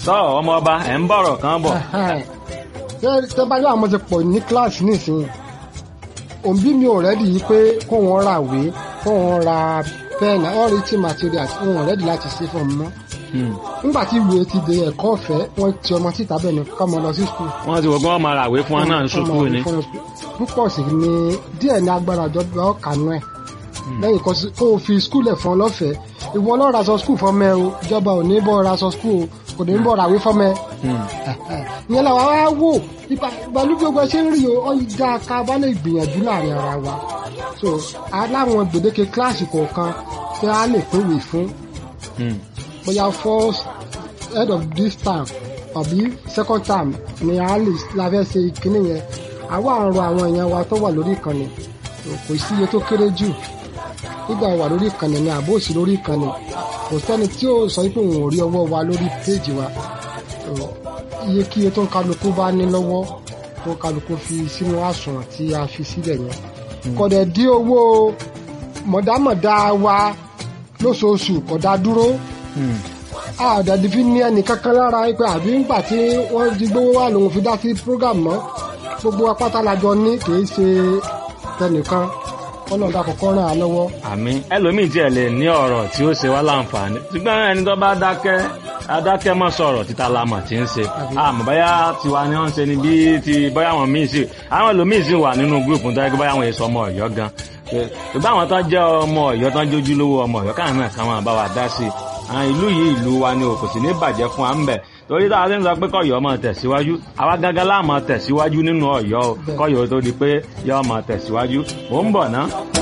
tọ́ ọmọ ọba ẹ̀ ń bọ̀rọ̀ kan bọ̀. tẹ́ bá yọ àwọn ti pọ̀ ní kíláàsì nísìnyí òbí mi ò rẹ́dì yìí pé kó wọ́n ra ìwé kó wọ́n ra pẹ́ẹ̀nì all written materials wọn ò rẹ́dì láti ṣe fún ọmọ nígbà tí ìwé ti di ẹ̀kọ́ ọ̀fẹ́ wọ́n ti ọmọ síta bẹ́ẹ̀ ni kọ́mọ lọ sí skul. wọ́n ti wọ́n gbọ́n máa ràwé fún wọn náà ní sùkúù ni. púpọ̀ sí ni díẹ̀ ní agbára ìjọba ọ̀kanú ẹ̀ lẹ́yìn kó o fi skul ẹ̀ fún ọ lọ́fẹ̀ẹ́ ìwọ lọ́ọ́ ra sọ skul fọmọ ẹ o ìjọba ò ní bọ́ ra sọ skul o kò ní bọ́ ràwé fọmọ ẹ. ìyẹn làwa wá wò ìgbàlú gbogbo ṣe ń rí o ọjà ká bá lè gbìyànjú láàrin ara wa so aláwọn gbèdéke kíláàsì kọ̀ọ̀kan tí a lè pèwé fún bóyá first head of this term àbí second term ni a lè la fẹ́ ṣe ìkíní yẹn àwa àrùn àwọn èèyàn wa tó wà lórí ìkànnì kò sí iye tó kéré jù nígbà wà lórí ìkànnì ni àbó òsì lórí ìkànnì kò sẹ́ni tí ó sọ pé òun ò rí ọwọ́ wa lórí péèjì wa iye kí iye tó ń kálukú bá ní lọ́wọ́ tó ń kálukú fi sínú àsùnwọ̀n tí a fi sílẹ̀ yẹn kọ̀dẹ̀ dí owó mọ̀dámọ̀dá wa lóṣooṣù kọ̀dá dúró àdàdì fi ní ẹnì kankan lára pé àbí ńgbà tí wọ́n di gbówó wà lòun fi dá sí program mọ́ gbogbo apáta lajọ ní kìí ṣe tẹnìkan kọ́nà dà kọ́kọ́ ràn án lọ́wọ́. àmín ẹlòmíì tiẹ̀ lè ní ọ̀rọ̀ tí ó ṣe wá láǹfààní ṣùgbọ́n ẹni tó bá dákẹ́ adákẹ́ mọ́ sọ̀rọ̀ títa lamọ̀ tí ń ṣe àmọ́ báyà tiwa ni wọ́n ń ṣe ni bí ti báyà wọn míì sí àwọn ẹlòmíì sì wà nínú gúrùpù tó yẹ kí báyà wọn èso ọmọ ọ̀yọ́ gan ṣùgbọ́n àwọn tó jẹ́ ọmọ ọ̀yọ́ tó ń jójú lówó ọmọ ọ̀yọ́ káwọn náà káwọn bá wa dá sí i ìlú yìí ìlú wa ni kò sì ní bàjẹ́ fún wa ń bẹ̀ torí táwa ti ń sọ pé kọ̀yọ́ máa tẹ̀síwájú àwa gángan láà máa tẹ̀síwájú nínú ọ̀yọ́ o kọ̀yọ́ tó di pé yọ́ máa tẹ̀síwájú mò ń bọ̀ ná